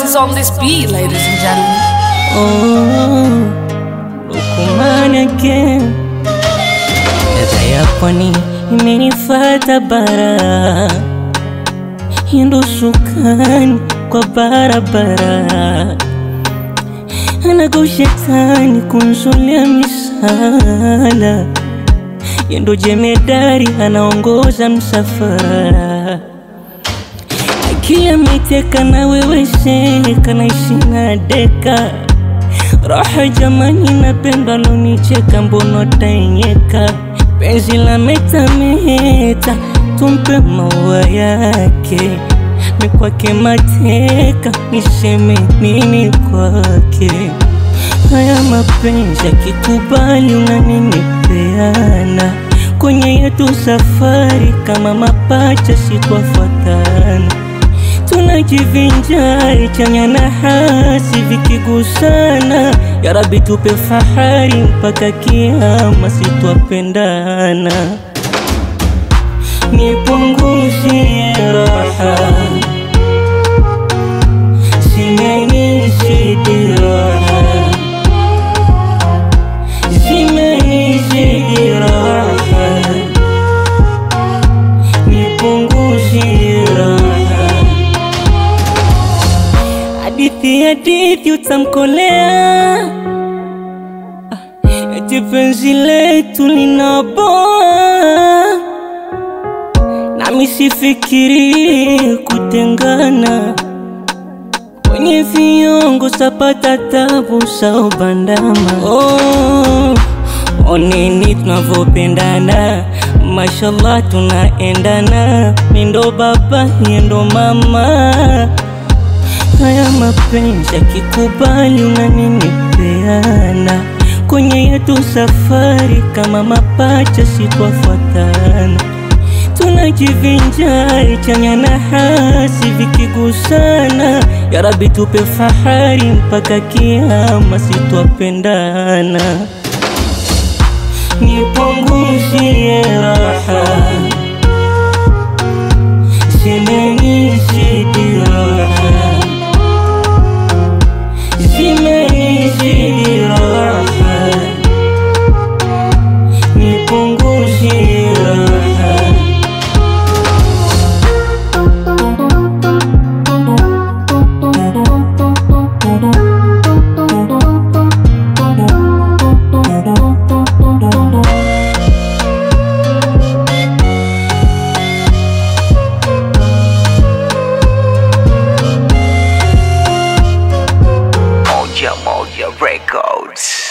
is on this beat, ladies and gentlemen. Oh, Lukuman again. Ladha ya pwani imenifata bara, hindo sukani kwa barabara, anago shetani kunzulia misala, yendo jemedari anaongoza msafara akili ameteka na wewe sheka naishi na deka raha jamani napenda lonicheka mbono tainyeka penzi la metameta tumpe maua yake mikwake mateka niseme nini kwake haya mapenzi akikubali unaninipeana kwenye yetu safari kama mapacha sitwafuatana tunajivinjari chanya na hasi vikigusana ya rabi tupe fahari mpaka kiama sitwapendana nipunguzie raha zimenizidi raha zimenizidi raha nipunguzie raha hadithi hadithi utamkolea Ah, eti penzi letu linaboa nami sifikiri kutengana kwenye viongo sapata tabu saobandama oh, oneni tunavyopendana mashallah tunaendana mindo baba yendo mama haya mapenzi akikubali unaninipeana kwenye yetu safari kama mapacha sitwafuatana tunajivinjari chanya na hasi vikigusana ya rabi tupe fahari mpaka kiama sitwapendana nipunguzie raha zimenizidi raha zimenizidi raha nipunguzie raha Moja Moja Records.